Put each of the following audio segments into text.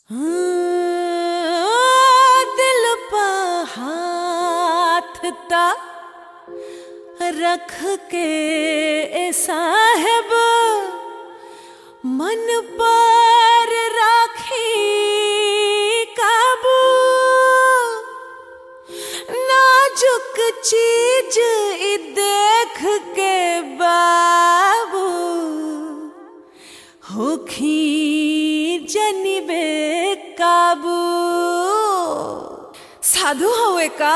दिल पा हाथ ता रख के ए साहेब मन पर राखी काबू नाजुक चीज ई देख के बाबू होखी जनिबे काबू साधु हवे का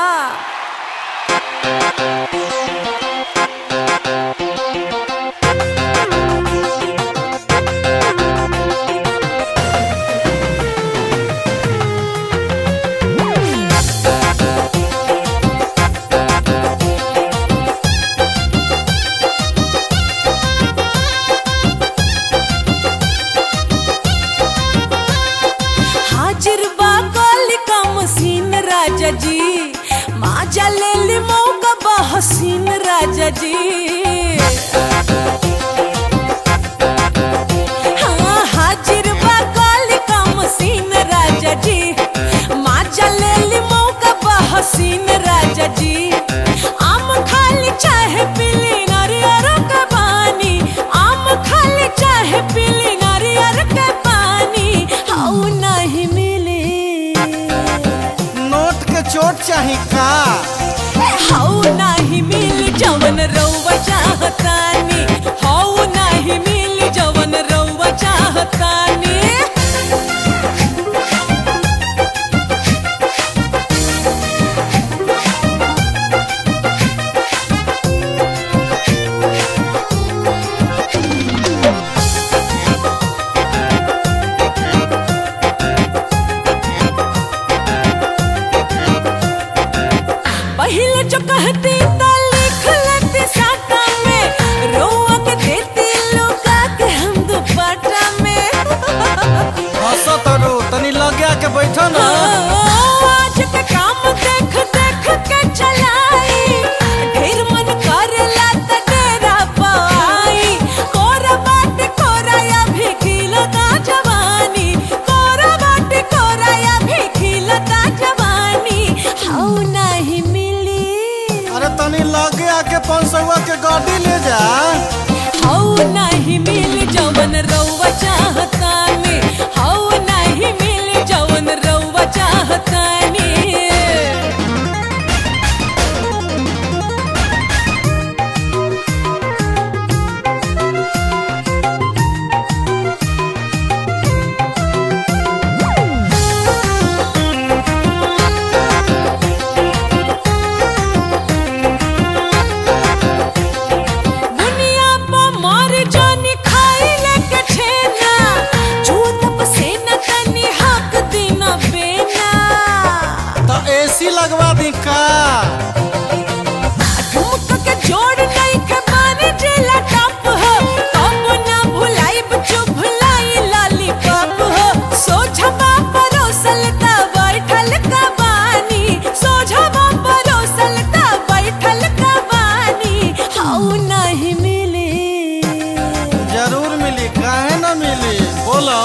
हाजिर बा कालिका मसीन राजा जी माजा ले ली मौका बा हसीन राजा जी हाँ हाजिर बा कालिका मसीन राजा जी माजा ले ली मौका बा हसीन राजा जी आम खाली चाहे पीली नारियर के पानी आम खाली चाहे पीली नारियर के पानी हाउ नहीं मिले नोट के चोट चाही का हाउ नाही मिल जवन रउवा चाहतानी हाउ नाही मिल जवन रउवा चाहतानी पहले जो कहती तो लिख लेती साटा में रोआ के देती लुका के हम दुपट्टा में हंसो तरो तनी लगे के बैठो ना आज के काम देख देख के चलाई ढेर मन करेला त डेरा पाई कोरा बाटे कोरा या भी खिलता जवानी कोरा बाटे कोरा या भी खिलता जवानी हाउ नहीं मिली अरे तनी लगे आके पंसवा के गाड़ी ले जा हाउ नहीं मिल जवन रउवा चाहतानी हाउ नहीं मिल जवन रउवा चाहतानी दुनिया पर मार जानी खाई लेके छेना चूत पसेना तनी हक देना बेना तो एसी लगवा दी का ठुमक के जोड़ नहीं के माने जेला टप हो कब ना भुलाई बचो भुलाई लाली पाप हो सोझा परोसल ता बैठल का बानी सोझा परोसल ता बैठल का बानी हाउ नहीं मिले जरूर मिली काहे ना मिली बोलो